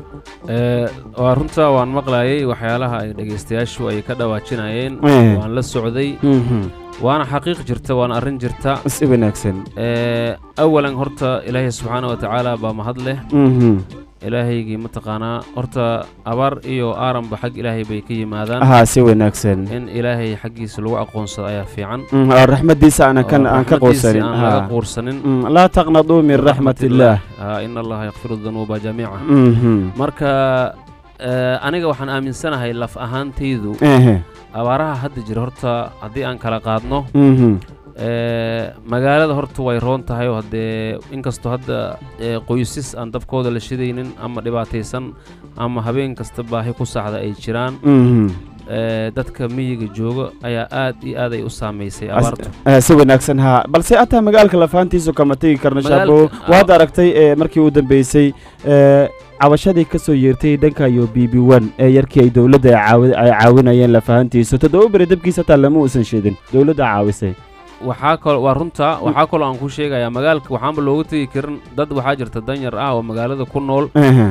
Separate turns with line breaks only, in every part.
Ee, waa runta waan maqlayay waxyaalaha ay dhegaystayaashu ay ka dhawaajinayeen
Eh.
waan la socday
Mhm.
waana xaqiiq jirta waana arrin jirta
si wanaagsan
Ee, awalan horta ilaahay subxaana wa tacaala baa mahad leh
Mhm.
ilaahaygii mataqaanaa horta abaar iyo aaranba xag ilaahay bay ka yimaadaan
ahaa si wanaagsan
in ilaahay xaggiisa lagu aqoonsado ayaa fiican
Mm, oo raxmadiisa aanan kan
oo
aan ka
raxmadiisa
quusanin
aan laga
haa.
quursanin
Mm, laa taqnaduu min raxmat illaah
Haa, in allaha yakfiru dunuuba jamiica
Mhm.
marka ee, aniga waxaan aaminsanahay laf ahaantaydu
Ehe.
abaaraha hadda jira horta haddii aan kala qaadno
Mhm.
ee, magaalada horta way roon tahay oo haddee inkastoo hadda ee, qoysas aan dabkooda la shidaynin ama dhibaataysan ama habeen kasta baahi ku saxda ay jiraan
Mhm.
ee, dadka miyiga jooga ayaa aad iyo aad ay u saamaysay
As-
abaartu
eh, si wanaagsan haa balse ataa magaalka lafaantiisu kama tegi karno
Magaalka-
shaabo
ah.
waad aragtay ee, markii u dambeysay ee, cabashadii ka soo yeertay dhanka iyo b b one ee yarkii ay dowladda ay caawi- ay caawinayeen lafahantiisu toddoba beri dabkiisa hataa lama uusan shidin dowladda caawisay
waxaa kalo waa runta waxaa kaloo aan ku sheegayaa magaalka waxaanba looga tegi karin dad waxaa jirta danyar ah oo magaalada ku nool
Ehe,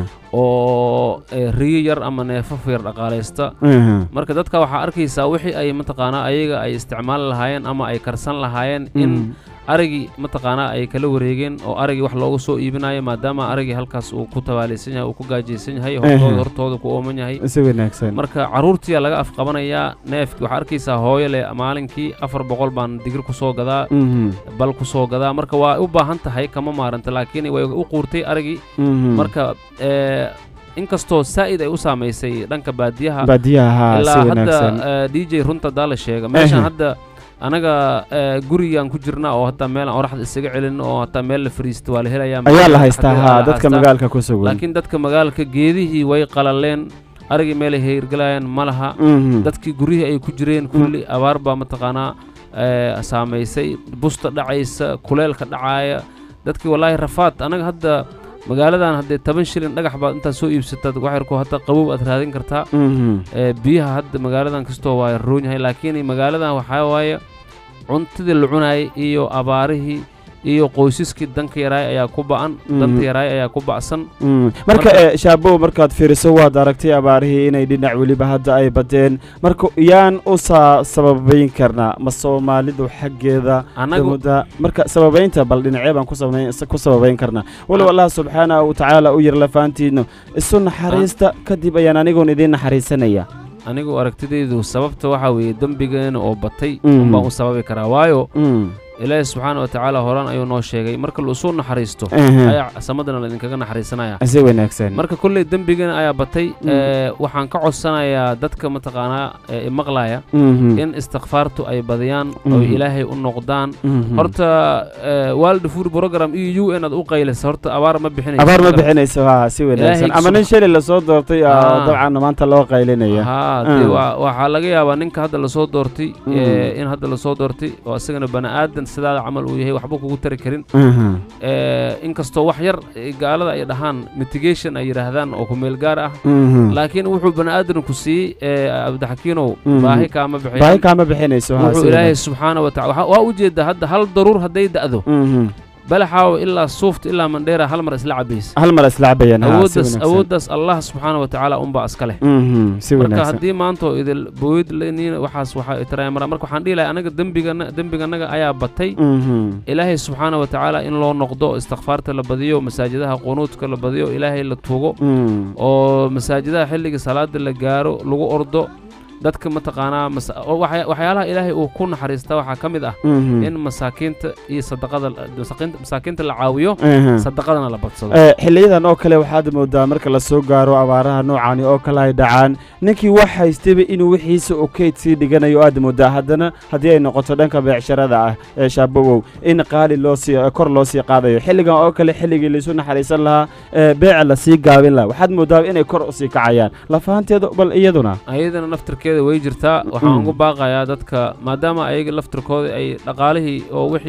oo ee, riyo yar ama neefaf yar dhaqaalaysta
ehe.
marka dadka waxaa arkaysaa wixii ay mataqaanaa ayaga ay isticmaali lahaayeen ama ay karsan lahaayeen in
Mm.
arigii mataqaanaa ay kala wareegeen oo arigii wax looga soo iibinayo maadaama arigii halkaas uu ku tabaalaysan yahay uu ku gaajaysan yahay hortooda
Ehe.
hortooda ku ooman yahay
si wanaagsan
marka carruurtiyaa laga afqabanayaa neefki waxaa arkaysaa hooyo leh maalinkii afar boqol baan digir ku soo gadaa
Mhm,
bal ku soo gadaa marka waa u baahan tahay kama maaranta laakiin way u quurtay arigii
mhm.
marka ee, inkastoo saa'id ay u saamaysay dhanka baadiyaha
baadiyaha haa si
ilaa hadda
wanaagsan
eh, d j runta daa la sheega meeshan
Ehe.
hadda anaga eh, gurigaan ku jirna oo hataa meel aan oraxda isaga celin oo hataa meel la fariisto waa la helayaa
ayaa la
magaalada
haystaa
dhexdeeda
haa
la
dadka
haystaa.
magaalka ku sugan
laakiin dadka magaalka geedihii way qalaleen arigii meelay heyrgalayaan ma laha
Mhm.
dadkii guryihii ay ku jireen kulli abaar baa mataqaanaa eh, saamaysay busta dhacaysa kuleelka dhacaaya dadkii wallaahi rafaad anaga hadda magaaladan haddee toban shilin dhagax baad intaad soo iibsataad waxyarkoo hadda qabow aad raadin kartaa
Mhm.
ee, biyaha hadda magaaladan kastoo waa roon yahay laakiin magaaladan waxaa waaye cuntadii la cunaayay iyo abaarihii iyo qoysaskii danka yaraay ayaa ku ba'an danta
Mhm.
yaraay ayaa ku ba'san
Mm. marka
Marka-
eh, shaabow markaad fiiriso waad aragtay abaarihii inay dhinac weliba hadda ay badeen marka yaan u saa sababayn karnaa ma soomaalidu xaggeeda
anagu
dawladda marka sababaynta bal dhinacee baan ku sababayn- ku sababayn karnaa walow allah subxaanahu watacaala u yar lafaantiidno isu naxariista kadib ayaan anigoon idiin naxariisanaya
anigu aragtidaydu sababta waxaa weeye dembigeena oo batay
Mhm.
unbaan u sababi karaa waayo
Mm.
ilaahi subxaana wa tacaala horaan ayuu noo sheegay marka la isu naxariisto
Ehe.
ayaa samadana laidinkaga naxariisanaya
si wanaagsan
marka kolley dembigeena ayaa batay
Mm.
ee, waxaan ka codsanayaa dadka mataqaanaa ee imaqlaya
Mhm.
in istikfaartu ay badiyaan
Mhm.
oo ilaahay u noqdaan
Mhm.
horta ee, world food program iyo u n aad u qaylisa horta abaar ma bixinayso
abaar ma bixinayso haa si wanaagsan
Ilaahay
ama nin shali lasoo doortay oo
Ah.
dabcan maanta loo qaylinaya
haa dee
Mm.
waa- waxaa laga yaabaa ninka hadda lasoo doortay
Mm.
ee, in hadda lasoo doortay oo isagana bani aadan sidaada camal uu yahay waxba kugu tari karin
Mhm.
ee, inkastoo wax yar ee, gaalada ay dhahaan mitigation ay yidhaahdaan oo ku meel gaar ah
Mhm.
laakiin wuxuu bani aadanku siiyey ee, cabdixakiinow
Mm.
baahi kaama bixin
baahi kaama bixinayso haa si
wuxuu ilaahay
wanaagsan.
subxaana wa tacala waa u jeedaa hadda hal daruur hadday da'do
Mhm.
balaxaawo ilaa suufta ilaa mandheera hal mar isla cabaysa
hal mar isla cabayaan haa si
awooddaas
wanaagsan
awooddaas allah subxaana wa tacaala unbaa iska leh
Mhm. si
marka
wanaagsan
haddii maanta oo idil booyad leniin waxaas waxaa itaraya mara marka waxaan dhihi lahay anaga dembigana dembiganaga ayaa batay
Mhm.
ilaahay subxaana wa tacaala in loo noqdo istikfaarta la badiyo masaajidaha qunuudka la badiyo ilaahay la tuugo
Mm.
oo masaajidaha xilliga salaada la gaaro lagu ordo dadka mataqaanaa mas- oo waxya- waxyaalaha ilaahay uu ku naxariista waxaa ka mid ah
Mhm.
in masaakiinta iyo sadaqada masaakiinta- masaakiinta la caawiyo
Mhm.
sadaqadana la badsado
Eh, xiliyadan oo kale waxaad moodaa marka la soo gaaro abaaraha noocani oo kale ay dhacaan ninkii wax haystayba inuu wixiisa oo keyd sii dhiganayo aad moodaa haddana haddii ay noqoto dhanka beecsharada ah ee shaabowow in qaali loo sii kor loo sii qaadayo xilligan oo kale xilligii laisu naxariisan lahaa ee beeca lasii gaabin lahaa waxaad moodaa inay kor usii kacayaan lafahanteeda bal iyaduna
ayadana naftirkeeda way jirtaa waxaan
Mm.
ugu baaqayaa dadka maadaama ayaga laftirkooda ay dhaqaalihii oo wixii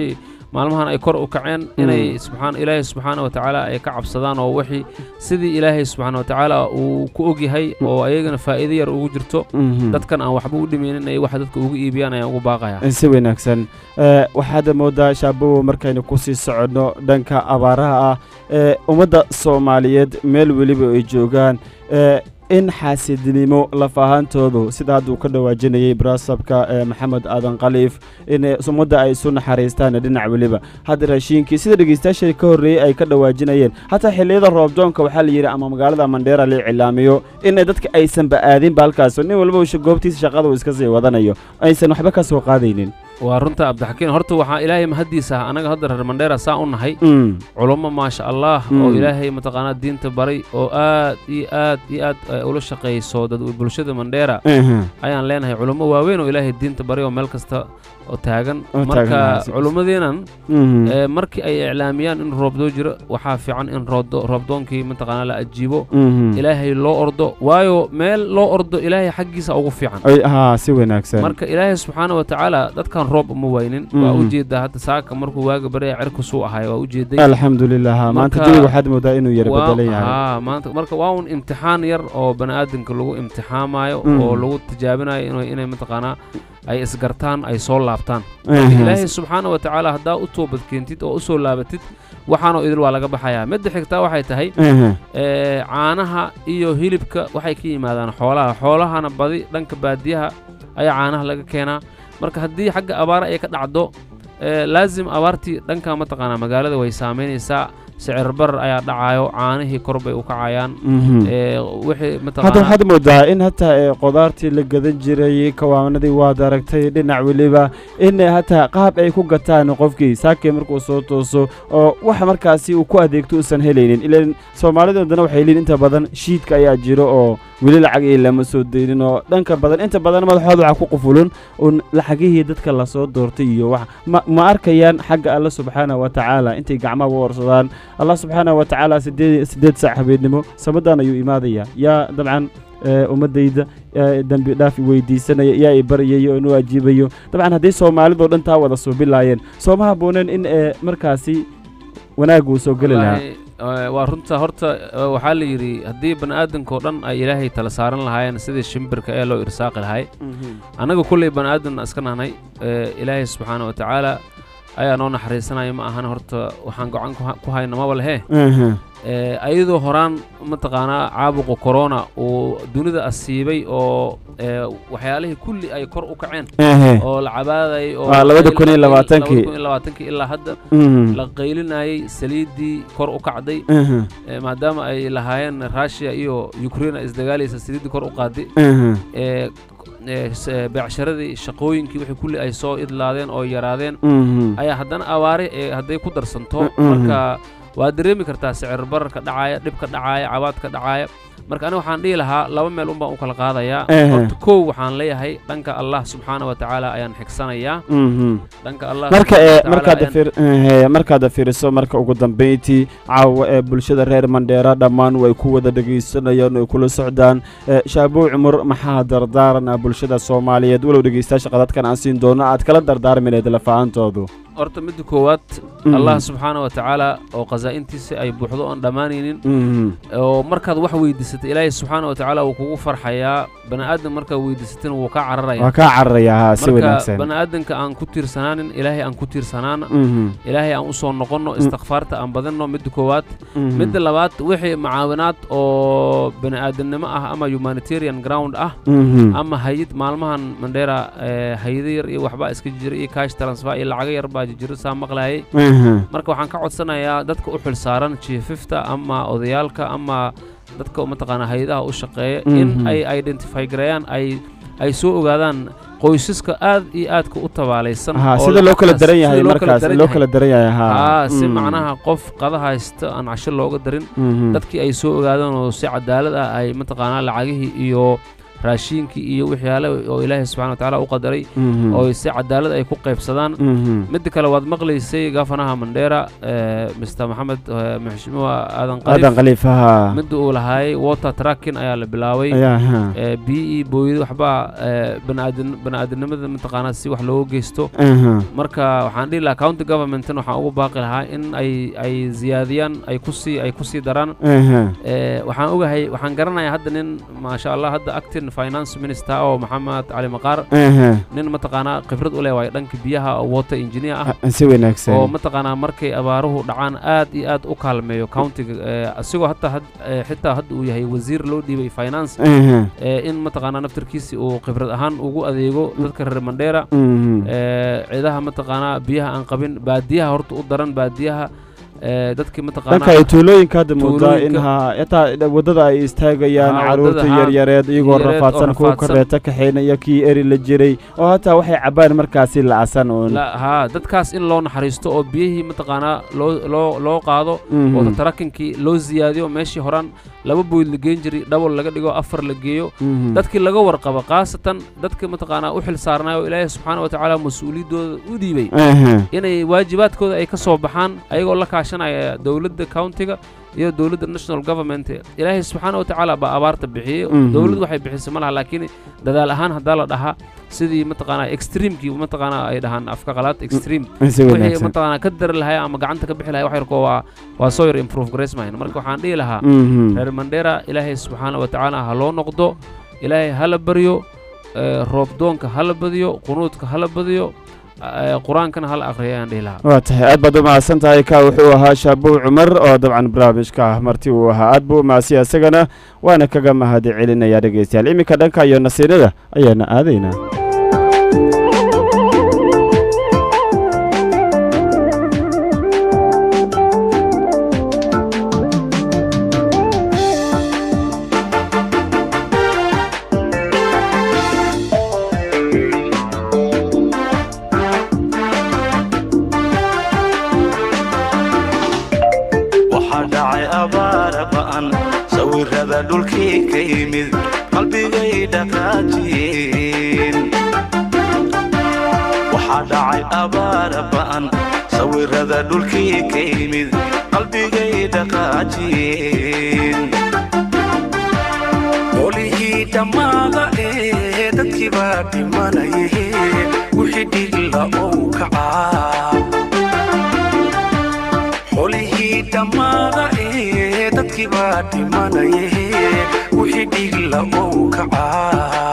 maalmahan ay kor u kaceen inay subxaan ilaahay subxaana wa tacaala ay ka cabsadaan oo wixii sidii ilaahay subxaana wa tacaala uu ku ogyahay oo ayagana faa'iido yar ugu jirto
Mhm.
dadkan aan waxba u dhimaynin ay wax dadka ugu iibiyaan ayaan ugu baaqaya
si wanaagsan Eh, waxaad moodaa shaabowo markaynu kusii soconno dhanka abaaraha ah ee ummadda soomaaliyeed meel weliba ay joogaan eh, in xaasidnimo laf ahaantoodu sida hadda uu ka dhawaajinayay braasabka ee maxamed aadan khaliif in eh, ummadda ay isu naxariistaan dhinac weliba hadda raashiinkii sida dhegeystayaashii ka horreeyey ay ka dhawaajinayeen hataa xilliyada roobdoonka waxaa la yidhi ama magaalada mandheera la iclaamiyo in dadka aysanba aadinba halkaas nin walba uu goobtiisa shaqada uu iska sii wadanayo aysan waxba ka soo qaadaynin
waa runta cabdixakiin horta waxaa ilaahay mahaddiisa ah annaga hadda reer mandheera saa u nahay
Mm.
culummo maasha allah
Mm.
oo ilaahay mataqaanaa diinta baray oo aad iyo aad iyo aad ay ula shaqayso dad bulshada mandheera
Aha.
ayaan leenahay culummo waaweyn oo ilaahay diinta baray oo meel kasta oo taagan
Oo taagan,
marka
si-
culummadeenan
Mhm.
ee, markii ay iclaamiyaan in roobdoo jiro waxaa fiican in roobdo- roobdoonkii mataqaanaa la ajiibo
Mhm.
ilaahay loo ordo waayo meel loo ordo ilaahay xaggiisa ugu fiican
Ay- haa si wanaagsan
marka ilaahay subxaana wa tacaala dadkan roob uma waynin waa
Mhm.
ujeedaa hadda saaka markuu waaga baraya cirkusuu ahay waa ujeeday
alxamdulilah haa. maanta
Marka-
jawiga waxaad moodaa inuu yara
Waa-
bedelan yahay
haa, maanta marka waa un imtixaan yar oo bani aadamka lagu imtixaamayo
Mhm.
oo lagu tijaabinayo inay inay mataqaanaa ay isgartaan ay soo laabtaan
Aha.
ilaahay subxaana wa tacaala haddaa u toobad keentid oo u soo laabatid waxaanoo idil waa laga baxayaa midda xigtaa waxay tahay
Aha.
ee, caanaha iyo hilibka waxay ka yimaadaan xoolaha xoolahana badi dhanka baadiyaha ayaa caanaha laga keenaa marka haddii xagga abaara ay ka dhacdo ee, laazim abaartii dhanka mataqaanaa magaalada way saamaynaysaa sicir barar ayaa dhacayo caanihii kor bay u kacayaan
Mhm.
ee, wixii
hadda
mataqaanaa
waxaad moodaa in hataa ee, qudaartii la gadan jiray kawaanadii waad aragtay dhinac weliba in eh, hataa qaab ay ku gataan qofkii saakii markuu soo tooso oo wax markaasi uu ku adeegto uusan helaynin ilan soomaalidu haddana waxay leeyihin inta badan shiidka ayaa jiro oo weli lacagii lama soo deynin oo dhanka badan inta badan madaxooda waxaa ku qufulun un lacagihii dadka lasoo doortay iyo wax ma, ma arkayaan xagga alla subxaana wa tacaala intay gacmaha u warsadaan allah subxaana wa tacaala sideed sideed saac habeennimo samadan ayuu imaadayaa yaa dabcan ee, ummadayda ee, dembi dhaaf i weydiisanaya yaa i baryayo inuu ajiibayo dabcan haddii soomaalidoo dhan taa wada suubilaayeen sooma habooneen in ee, markaasi wanaag uu soo geli lahaa
Wallaahi, ee, waa runta horta ee, waxaa la yidhi haddii bani aadamkao dhan ay ilaahay tala saaran lahaayeen sidii shimbirka ee loo irsaaqi lahay annaga kulley bani aadamna iska nahnay ee, ilaahay subxaana wa tacaala ayaa noo naxariisanaya ma ahan horta waxaan gacan ku ha- ku hayna maba lehe
Aha.
ee, ayadoo horaan mataqaanaa caabuqa corona uu dunida asiibay oo ee, waxyaalihii kulli ay kor u kaceen
Aha.
oo la cabaadayay oo
Waa
la
labada
qayl-
kun iyo
la qayl-
labaatankii.
labada kun iyo labaatankii ilaa hadda
Mhm.
la qaylinayay saliiddii kor u kacday
Aha.
ee, maadaama ay lahaayeen russia iyo ukraine ay isdagaalaysa saliiddii kor u qaaday
Aha.
ee, ee, s- ee, beecsharadii shaqooyinkii wixii kulli ay soo idlaadeen oo yaraadeen
Mhm.
ayaa haddana abaare ee hadday ku darsanto
Mm-mm.
marka waa dareemi kartaa sicir bararka dhacaaya dhibka dhacaaya cabaadka dhacaaya marka aniga waxaan dhihi lahaa laba meel un baan u kala qaadayaa
Ehe.
horta kow waxaan leeyahay dhanka allah subxaana wa tacaala ayaan xigsanayaa
Mhm.
dhanka allah
marka
subxaana
ee
wa tacaala
markaad
ayaan-
fir ee, markaad fiiriso marka ugu dambeyntii caawa ee bulshada reer mandheera dhammaan way ku wada dhegaysanayaan oo ay kula socdaan ee, shaabow cumar maxaa dardaaran ah bulshada soomaaliyeed walow dhegaystayaasha qadadkan aan siin doono aad kala dardaarmineed lafahaantoodu
horta midda koowaad
Mhm.
allah subxaana wa tacaala oo khasaa'intiisa ay buuxdo oon dhammaanaynin
Mhm.
oo markaad wax weydiisatay ilaahay subxaana wa tacaala wuu kugu farxayaa bani aadam markaad weydiisatina wuu kaa cararaya
waa kaa cararaya haa si
marka
wanaagsan
bani aadamka aan ku tiirsanaanin ilaahay aan ku tiirsanaana
Mhm.
ilaahay aan u soo noqonno istikfaarta aan badinno midda koowaad
Mhm.
midda labaad wixii macaawinaad oo bani aadamnimo ah ama humanitarian ground ah
Mhm.
ama hayid maalmahan mandheera ee, hayado yar iyo waxbaa iska jira iyo cash transfer iyo lacago yar baa jira saa maqlayay
Mhm.
marka waxaan ka codsanayaa dadka u xil saaran jiififta ama odayaalka ama dadka mataqaanaa hay-adaha u shaqeeya in
Mhm.
ay identify gareeyaan ay ay soo ogaadaan qoysaska aad iyo aadka u tabaalaysan
haa
oo
sida loo kala
lacagtaas-
daran yahay
sida loo kala
markaas
daran
loo
yahay.
kala daran yahay haa
aa si
Mm.
macnaha qof qada haysta aan casho looga darin
Mhm.
dadkii ay soo ogaadaan oo si cadaalad ah ay mataqaanaa lacagihii iyo raashiinkii iyo waxyaale oo ilaahay subxana wa tacaala u qadaray
Mhm.
oo si cadaalad ay ku qaybsadaan
Mhm.
midda kale waad maqlaysay gafanaha mandheera eh, mr maxamed eh, maxshuumuha aadan
aadan
qaliif
khaliifaha
midda uu lahaayay water tracking ayaa la bilaabay
ayaa ha
eh, biyi booyada waxbaa eh, baniaadan baniaadanimada mataqaanaa si wax looga geysto
aha
marka waxaan dhihi lahaa county governmentan waxaan ugu baaqi lahaa in ay ay ziyaadiyaan ay kusii ay kusii daraan
aha
Eh, waxaan ogahay waxaan garanayaa hadda nin maasha allah hadda acting finance minister oo maxamed cali maqaar
aha
nin mataqaanaa khibrad u leh waayo dhanka biyaha oo water engineer ah
Ah, si wanaagsan
oo mataqaanaa markay abaaruhu dhacaan aad iyo aad u kaalmeeyo countiga eh, asigoo hataa had- eh, xitaa hadda uu yahay wasiir loo dhiibay finance
aha
eh, in mataqaanaa naftarkiisi uu khibrad ahaan ugu adeego dadka reer mandheera
Mhm.
eh, ciidaha mataqaanaa biyaha aan qabin baadiyaha horta u daran baadiyaha eh, dadkii
dhanka
mataqaanaa
ay tuulooyinka hadda moodaa in
Tuulooyinka.
ha xitaa wadada ay istaagayaan
Ha,
caruurta
wadada, ha,
yaryareed iyagoo
yareed oo
rafaadsan kuwa
rafaadsan.
kareeta kaxeynaya kii eri la jiray oo hataa waxay cabaan markaasi la'asan uun
la haa dadkaas in loo naxariisto oo biyihii mataqaanaa loo loo loo qaado
Mhm.
oo tarakinkii loo ziyaadiyo meeshii horaan laba boyd la geen jiray double laga dhigo afar la geeyo
Mhm.
dadkii laga warqabo khaasatan dadka mataqaanaa u xil saarnay oo ilaahay subxaana wa tacaala mas-uuliyaddooda u dhiibay
aha
inay waajibaadkooda ay ka soo baxaan ayagoo la kaashanaya dowladda countiga iyo dowladda national government ilaahay subxaana wa tacaala baa abaarta bixiyey
Mhm.
dowladdu waxay bixisay ma laha laakiin dadaal ahaan haddaa la dhahaa sidii mataqaanaa extreamkii mataqaanaa ay dhahaan afka qalaad extreme
si
wixii
wanaagsan
mataqaanaa ka dari lahay ama gacanta ka bixi lahay wax yarkoo waa waa soo yar improve grace mahayn marka waxaan dhihi lahaa
Mhm.
reer mandheera ilaahay subxaana wa tacaala ha loo noqdo ilaahay hala baryo eh, roob doonka hala badiyo qunuudka hala badiyo eh, qur-aankana hala akhriyo ayaan dhihi lahaa
waa tahay aad baad u mahadsan tahay ka wuxuu ahaa shaabow cumar oo dabcan barnaamijka ah marti uu ahaa aad buu u mahadsiya isagana waana kaga mahadi celinayaa dhegeystayaal iminka dhanka iyo nasiinada ayaana aadaynaa
waxaa dhacay abaara ba'an sawirada dhulkii ka yimid qalbigay dhaqaajiyeen waxaa dhacay abaara ba'an sawirada dhulkii ka yimid qalbigay dhaqaajiyeen qolihii dhammaada ee dadkii baa dhimanaye wixii dhigla ou kacaa xolihii dhammaada ee dadkii baa dhimanaye wixii dhigla ou kacaa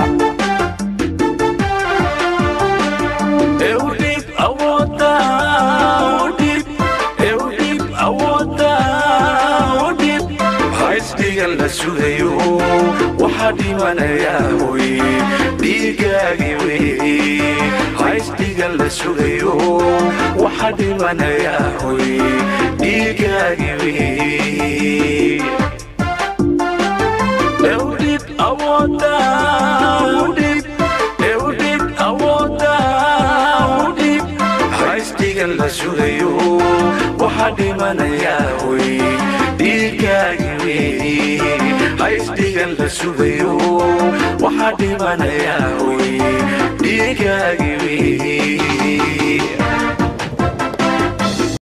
Eudip awoodda, Eudip, Eudip awoodda, Eudip. Haysdhigan la sugayo waxaa dhimanayaa hoy dhiigaagi wey haysdhigan la sugayo waxaa dhimanayaa hoy dhiigaagi wey Eudip awoodda, Eudip, Eudip awoodda, Eudip. Haysdhigan la sugayo waxaa dhimanayaa hoy dhiigaagi wey haysdhigan la sugayo waxaa dhimanayaa hoy dhiigaagi wey